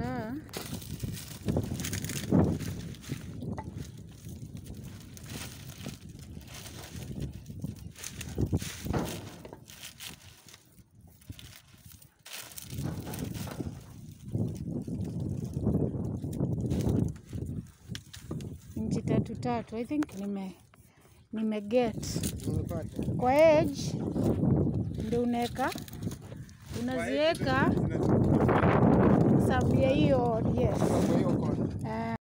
kadhaa. Inchi tatu tatu, I think nime nime get Umepata? kwa edge ndio unaweka unaziweka sababu ya hiyo yes. Kwa hiyo kona. Eh,